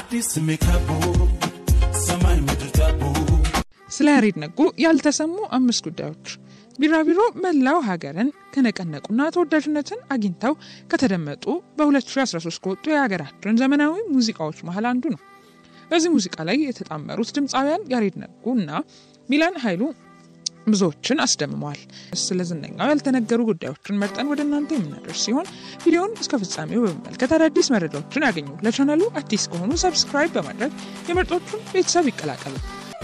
አዲስ ሜካቦ ሰማይ ምድር ዳቦ ስለ ያሬድ ነጉ ያልተሰሙ አምስት ጉዳዮች። ቢራቢሮ መላው ሀገርን ከነቀነቁና ተወዳጅነትን አግኝተው ከተደመጡ በ2013 ከወጡ የሀገራችን ዘመናዊ ሙዚቃዎች መሀል አንዱ ነው። በዚህ ሙዚቃ ላይ የተጣመሩት ድምፃውያን ያሬድ ነጉ እና ሚላን ኃይሉ ብዙዎችን አስደምመዋል። ስለ ዝነኛው ያልተነገሩ ጉዳዮችን መርጠን ወደ እናንተ የምናደርስ ሲሆን ቪዲዮውን እስከ ፍጻሜው በመመልከት አዳዲስ መረጃዎችን ያገኙ። ለቻናሉ አዲስ ከሆኑ ሰብስክራይብ በማድረግ የምርጦቹን ቤተሰብ ይቀላቀሉ።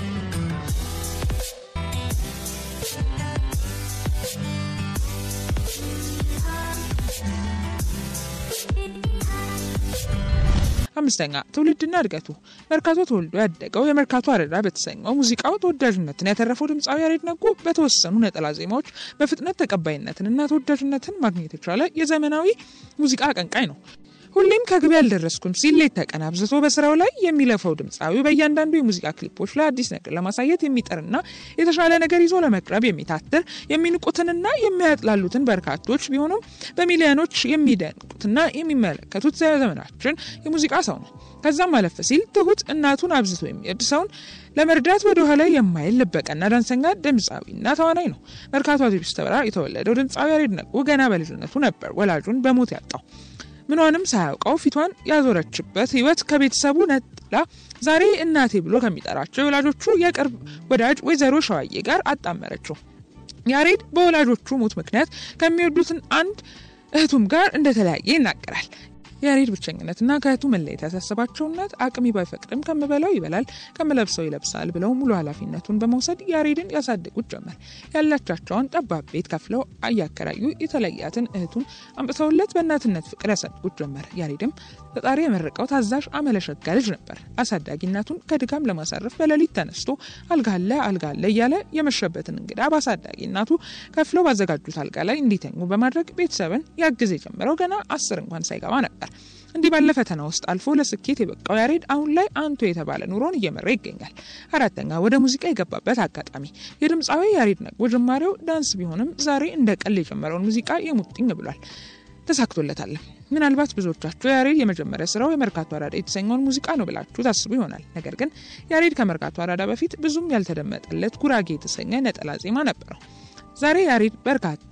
አምስተኛ ትውልድና እድገቱ። መርካቶ ተወልዶ ያደገው የመርካቶ አረዳ በተሰኘው ሙዚቃው ተወዳጅነትን ያተረፈው ድምፃዊ ያሬድ ነጉ በተወሰኑ ነጠላ ዜማዎች በፍጥነት ተቀባይነትንና ተወዳጅነትን ማግኘት የቻለ የዘመናዊ ሙዚቃ አቀንቃኝ ነው። ሁሌም ከግብ ያልደረስኩም ሲል ሌት ተቀን አብዝቶ በስራው ላይ የሚለፈው ድምፃዊ በእያንዳንዱ የሙዚቃ ክሊፖች ላይ አዲስ ነገር ለማሳየት የሚጥርና የተሻለ ነገር ይዞ ለመቅረብ የሚታትር የሚንቁትንና የሚያጥላሉትን በርካቶች ቢሆኑም በሚሊዮኖች የሚደንቁትና የሚመለከቱት ዘመናችን የሙዚቃ ሰው ነው። ከዛም አለፍ ሲል ትሁት እናቱን አብዝቶ የሚወድ ሰውን ለመርዳት ወደ ኋላ የማይል ልበቀና ዳንሰኛ ድምፃዊና ተዋናይ ነው። መርካቶ አውቶቡስ ተራ የተወለደው ድምፃዊ ያሬድ ነጉ ገና በልጅነቱ ነበር ወላጁን በሞት ያጣው። ምኗንም ሳያውቀው ፊቷን ያዞረችበት ህይወት ከቤተሰቡ ነጥላ ዛሬ እናቴ ብሎ ከሚጠራቸው የወላጆቹ የቅርብ ወዳጅ ወይዘሮ ሸዋዬ ጋር አጣመረችው። ያሬድ በወላጆቹ ሞት ምክንያት ከሚወዱትን አንድ እህቱም ጋር እንደተለያየ ይናገራል። የያሬድ ብቸኝነትና ከእህቱ መለየት ያሳሰባቸው እናት አቅሚ ባይፈቅድም ከምበላው ይበላል ከምለብሰው ይለብሳል ብለው ሙሉ ኃላፊነቱን በመውሰድ ያሬድን ያሳድጉት ጀመር። ያላቻቸውን ጠባብ ቤት ከፍለው እያከራዩ የተለያትን እህቱን አምጥተውለት በእናትነት ፍቅር ያሳድጉት ጀመር። ያሬድም ፈጣሪ የመረቀው ታዛዥ አመለሸጋ ልጅ ነበር። አሳዳጊ እናቱን ከድካም ለማሳረፍ በሌሊት ተነስቶ አልጋለ አልጋለ እያለ የመሸበትን እንግዳ በአሳዳጊ እናቱ ከፍለው ባዘጋጁት አልጋ ላይ እንዲተኙ በማድረግ ቤተሰብን ያግዝ የጀመረው ገና አስር እንኳን ሳይገባ ነበር። እንዲህ ባለ ፈተና ውስጥ አልፎ ለስኬት የበቃው ያሬድ አሁን ላይ አንቱ የተባለ ኑሮን እየመራ ይገኛል። አራተኛ ወደ ሙዚቃ የገባበት አጋጣሚ የድምፃዊ ያሬድ ነጉ ጅማሬው ዳንስ ቢሆንም ዛሬ እንደ ቀል የጀመረውን ሙዚቃ የሙጥኝ ብሏል። ተሳክቶለታል። ምናልባት ብዙዎቻችሁ ያሬድ የመጀመሪያ ስራው የመርካቶ አራዳ የተሰኘውን ሙዚቃ ነው ብላችሁ ታስቡ ይሆናል። ነገር ግን ያሬድ ከመርካቶ አራዳ በፊት ብዙም ያልተደመጠለት ጉራጌ የተሰኘ ነጠላ ዜማ ነበረው። ዛሬ ያሬድ በርካታ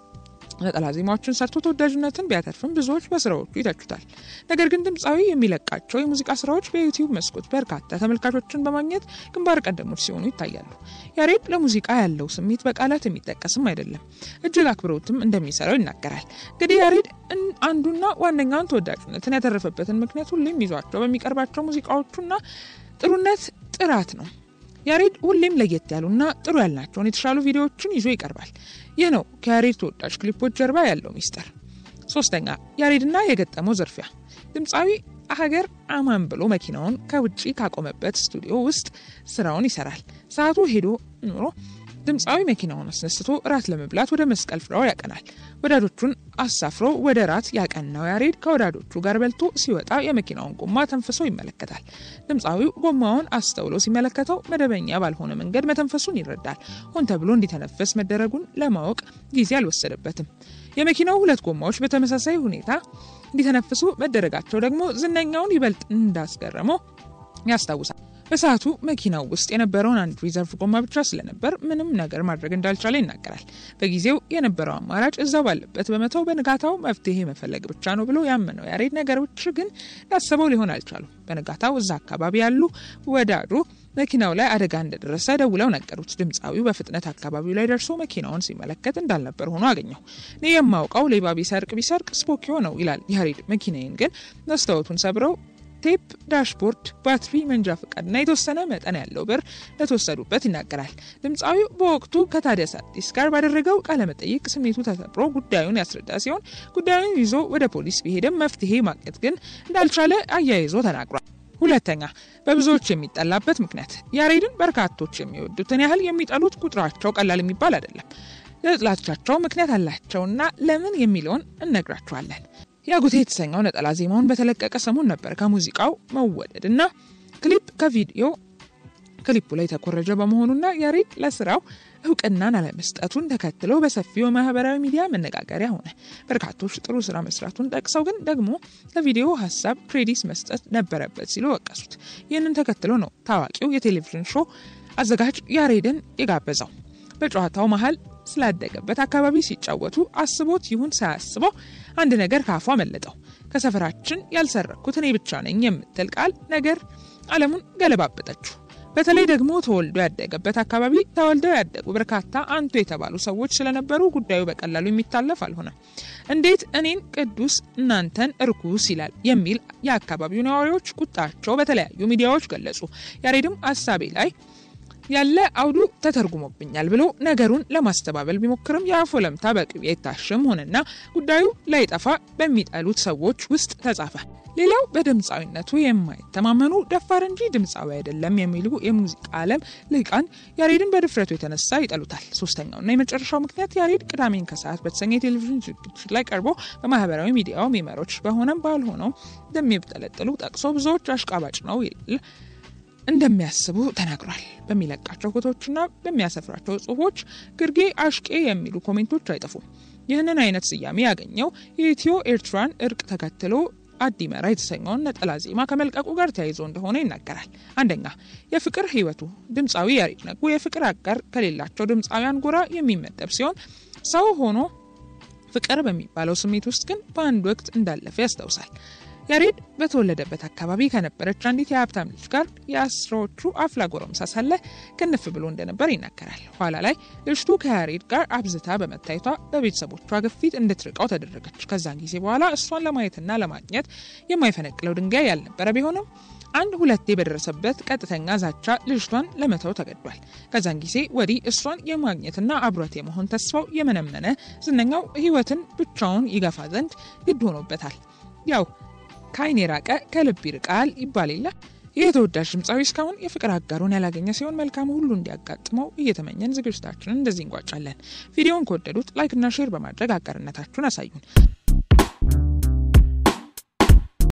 ነጠላ ዜማዎችን ሰርቶ ተወዳጅነትን ቢያተርፍም ብዙዎች በስራዎቹ ይተቹታል። ነገር ግን ድምፃዊ የሚለቃቸው የሙዚቃ ስራዎች በዩቲዩብ መስኮት በርካታ ተመልካቾችን በማግኘት ግንባር ቀደሞች ሲሆኑ ይታያሉ። ያሬድ ለሙዚቃ ያለው ስሜት በቃላት የሚጠቀስም አይደለም። እጅግ አክብሮትም እንደሚሰራው ይናገራል። እንግዲህ ያሬድ አንዱና ዋነኛውን ተወዳጅነትን ያተረፈበትን ምክንያት ሁሌም ይዟቸው በሚቀርባቸው ሙዚቃዎቹና ጥሩነት ጥራት ነው። ያሬድ ሁሌም ለየት ያሉና ጥሩ ያልናቸውን የተሻሉ ቪዲዮዎችን ይዞ ይቀርባል። ይህ ነው ከያሬድ ተወዳጅ ክሊፖች ጀርባ ያለው ሚስጥር። ሶስተኛ ያሬድና የገጠመው ዝርፊያ። ድምፃዊ ሀገር አማን ብሎ መኪናውን ከውጭ ካቆመበት ስቱዲዮ ውስጥ ስራውን ይሰራል። ሰዓቱ ሄዶ ኖሮ ድምፃዊ መኪናውን አስነስቶ ራት ለመብላት ወደ መስቀል ፍራው ያቀናል። ወዳጆቹን አሳፍሮ ወደ ራት ያቀናው ያሬድ ከወዳጆቹ ጋር በልቶ ሲወጣ የመኪናውን ጎማ ተንፍሶ ይመለከታል። ድምፃዊው ጎማውን አስተውሎ ሲመለከተው መደበኛ ባልሆነ መንገድ መተንፈሱን ይረዳል። ሆን ተብሎ እንዲተነፈስ መደረጉን ለማወቅ ጊዜ አልወሰደበትም። የመኪናው ሁለት ጎማዎች በተመሳሳይ ሁኔታ እንዲተነፍሱ መደረጋቸው ደግሞ ዝነኛውን ይበልጥ እንዳስገረመው ያስታውሳል። በሰዓቱ መኪናው ውስጥ የነበረውን አንድ ሪዘርቭ ጎማ ብቻ ስለነበር ምንም ነገር ማድረግ እንዳልቻለ ይናገራል። በጊዜው የነበረው አማራጭ እዛው ባለበት በመተው በንጋታው መፍትሄ መፈለግ ብቻ ነው ብሎ ያመነው ያሬድ ነገሮች ግን ያሰበው ሊሆን አልቻሉም። በንጋታው እዛ አካባቢ ያሉ ወዳጁ መኪናው ላይ አደጋ እንደደረሰ ደውለው ነገሩት። ድምፃዊው በፍጥነት አካባቢው ላይ ደርሶ መኪናውን ሲመለከት እንዳልነበር ሆኖ አገኘው። እኔ የማውቀው ሌባ ቢሰርቅ ቢሰርቅ ስፖኪዮ ነው ይላል ያሬድ። መኪናዬን ግን መስታወቱን ሰብረው ቴፕ፣ ዳሽቦርድ፣ ባትሪ፣ መንጃ ፈቃድና የተወሰነ መጠን ያለው ብር እንደተወሰዱበት ይናገራል። ድምፃዊው በወቅቱ ከታዲያስ አዲስ ጋር ባደረገው ቃለመጠይቅ ስሜቱ ተሰብሮ ጉዳዩን ያስረዳ ሲሆን ጉዳዩን ይዞ ወደ ፖሊስ ቢሄድም መፍትሄ ማግኘት ግን እንዳልቻለ አያይዞ ተናግሯል። ሁለተኛ በብዙዎች የሚጠላበት ምክንያት ያሬድን በርካቶች የሚወዱትን ያህል የሚጠሉት ቁጥራቸው ቀላል የሚባል አይደለም። ለጥላቻቸው ምክንያት አላቸውና ለምን የሚለውን እነግራችኋለን። ያጉቴ የተሰኘው ነጠላ ዜማውን በተለቀቀ ሰሞን ነበር ከሙዚቃው መወደድ እና ክሊፕ ከቪዲዮ ክሊፑ ላይ የተኮረጀ በመሆኑና ያሬድ ለስራው እውቅናን አለመስጠቱን ተከትሎ በሰፊው ማህበራዊ ሚዲያ መነጋገሪያ ሆነ። በርካቶች ጥሩ ስራ መስራቱን ጠቅሰው ግን ደግሞ ለቪዲዮ ሀሳብ ክሬዲት መስጠት ነበረበት ሲሉ ወቀሱት። ይህንን ተከትሎ ነው ታዋቂው የቴሌቪዥን ሾው አዘጋጅ ያሬድን የጋበዘው። በጨዋታው መሀል ስላደገበት አካባቢ ሲጫወቱ አስቦት ይሁን ሳያስበው አንድ ነገር ካፉ አመለጠው። ከሰፈራችን ያልሰረኩት እኔ ብቻ ነኝ የምትል ቃል ነገር ዓለሙን ገለባበጠችው። በተለይ ደግሞ ተወልዶ ያደገበት አካባቢ ተወልደው ያደጉ በርካታ አንቱ የተባሉ ሰዎች ስለነበሩ ጉዳዩ በቀላሉ የሚታለፍ አልሆነም። እንዴት እኔን ቅዱስ እናንተን እርኩስ ይላል የሚል የአካባቢው ነዋሪዎች ቁጣቸው በተለያዩ ሚዲያዎች ገለጹ። ያሬድም አሳቤ ላይ ያለ አውዱ ተተርጉሞብኛል ብሎ ነገሩን ለማስተባበል ቢሞክርም የአፍ ወለምታ በቅቤ የታሸም ሆነና ጉዳዩ ላይጠፋ በሚጠሉት ሰዎች ውስጥ ተጻፈ። ሌላው በድምፃዊነቱ የማይተማመኑ ደፋር እንጂ ድምፃዊ አይደለም የሚሉ የሙዚቃ ዓለም ልሂቃን ያሬድን በድፍረቱ የተነሳ ይጠሉታል። ሶስተኛውና የመጨረሻው ምክንያት ያሬድ ቅዳሜን ከሰዓት በተሰኘ የቴሌቪዥን ዝግጅት ላይ ቀርቦ በማህበራዊ ሚዲያው ሚመሮች በሆነም ባልሆነው እንደሚጠለጥሉ ጠቅሶ ብዙዎች አሽቃባጭ ነው ይል እንደሚያስቡ ተናግሯል። በሚለቃቸው ፎቶዎችና በሚያሰፍራቸው ጽሁፎች ግርጌ አሽቄ የሚሉ ኮሜንቶች አይጠፉም። ይህንን አይነት ስያሜ ያገኘው የኢትዮ ኤርትራን እርቅ ተከትሎ አዲመራ የተሰኘውን ነጠላ ዜማ ከመልቀቁ ጋር ተያይዞ እንደሆነ ይናገራል። አንደኛ የፍቅር ህይወቱ ድምፃዊ ያሬድ ነጉ የፍቅር አጋር ከሌላቸው ድምፃውያን ጎራ የሚመደብ ሲሆን ሰው ሆኖ ፍቅር በሚባለው ስሜት ውስጥ ግን በአንድ ወቅት እንዳለፈ ያስታውሳል። ያሬድ በተወለደበት አካባቢ ከነበረች አንዲት የሀብታም ልጅ ጋር የአስራዎቹ አፍላ ጎረምሳ ሳለ ክንፍ ብሎ እንደነበር ይናገራል። ኋላ ላይ ልጅቱ ከያሬድ ጋር አብዝታ በመታየቷ በቤተሰቦቿ ግፊት እንድትርቀው ተደረገች። ከዛን ጊዜ በኋላ እሷን ለማየትና ለማግኘት የማይፈነቅለው ድንጋይ ያልነበረ ቢሆንም አንድ ሁለቴ በደረሰበት ቀጥተኛ ዛቻ ልጅቷን ለመተው ተገዷል። ከዛን ጊዜ ወዲህ እሷን የማግኘትና አብሯት የመሆን ተስፋው የመነመነ ዝነኛው ህይወትን ብቻውን ይገፋ ዘንድ ግድ ሆኖበታል። ያው ከአይን የራቀ ከልብ ይርቃል ይባል የለ። ይህ ተወዳጅ ድምፃዊ እስካሁን የፍቅር አጋሩን ያላገኘ ሲሆን መልካሙ ሁሉ እንዲያጋጥመው እየተመኘን ዝግጅታችንን እንደዚህ እንቋጫለን። ቪዲዮውን ከወደዱት ላይክና ሼር በማድረግ አጋርነታችሁን አሳዩን።